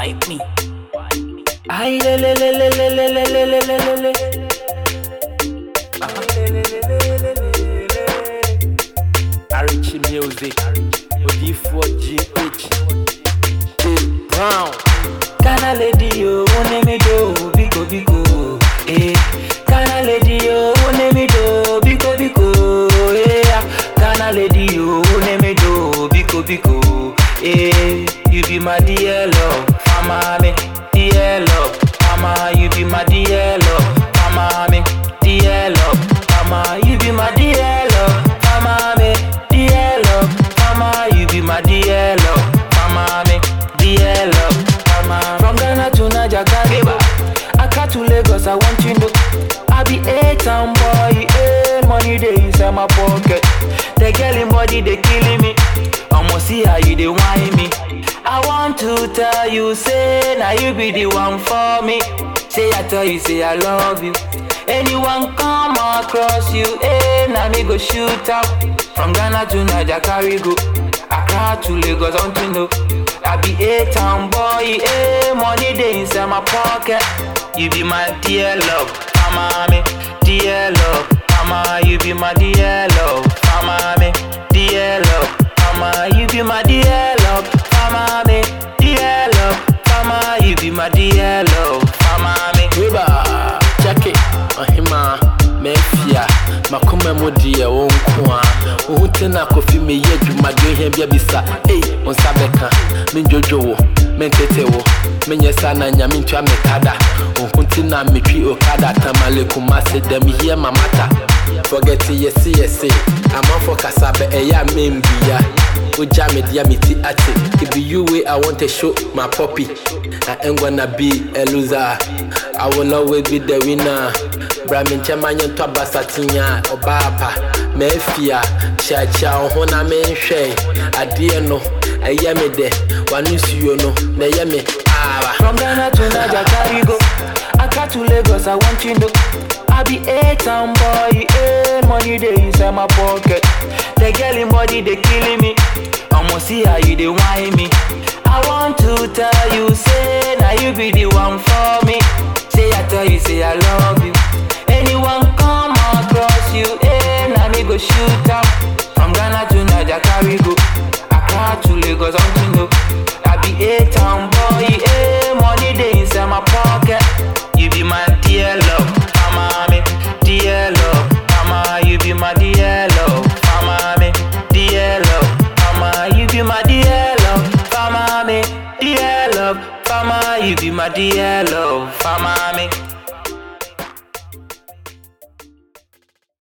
Wipe me. Ay, le, le, le, le, le, le, le, le, le, le, le, le. Ah, le, le, le, le, le, le, le. Arichi Music. OD4GH. Dave Brown. Kana lady yo, one me do, biko biko, eh. Kana lady yo, one me do, biko biko, eh. Kana lady yo, one me do, biko biko, eh. You be my dear love, mama me, dear love, mama. You be my dear love, mama me, dear love, mama. You be my dear love, mama me, dear love, mama. You be my dear love, mama me, dear love, mama. From Ghana to Niger, Kariba, Accra to Lagos, I want you know. I be a town boy, eh, money they inside my pocket. The girl in body they killing me. I'ma see how you they whine me. I want to tell you, say now you be the one for me. Say I tell you, say I love you. Anyone come across you, eh? Now me go shoot up. From Ghana to Niger, carry go. Accra to Lagos, I want to know. I be a town boy, eh? Money they inside my pocket. You be my dear love, mama me, dear love, mama. You be my dear love, mama me, dear love, mama. You be my dear love, mama me, dear love, mama. You be my dear love, mama me. Weba, Jackie, Ohima, Mefia, Makuma Mudia, Wonkwa, Utena Kofi me ye Jumadu Hembia Bisa, Eh, on Sabeka, Minjojo, Mentetewo, Menyasana Yamincha Mekada, Unkuntina Mitri Okada, Tamale Kumase, them here Mamata. Forget yes, yes, I'm on for Kasabe, Eya Membia. Uja me dia miti ati It be you way I want to show my puppy I ain't gonna be a loser I will always be the winner Bra me nkyɛma nyɛ ntɔ abasatinya ɔbaapa maafia kyiakyia wo ho na menhwɛ adeɛ no ɛyɛ me dɛ wano nsuo no na ɛyɛ me aaba From Ghana to Niger, carry go. Accra to Lagos, I want you know. I be a town boy, eh? Money they inside my pocket. The girl in body they killing me. I'ma see how you they whine me. I want to tell you, say now you be the one for me. Say I tell you, say I love you. Anyone come across you, eh? Now me go shoot up. From Ghana to Niger, carry go. Accra to Lagos, I want to know. I be a town boy, eh? Money they inside my pocket. You be my dear love, mama me, dear love, mama. You be my dear love, mama me, dear love, mama. You be my dear love, mama me, dear love, mama. You be my dear love, mama me.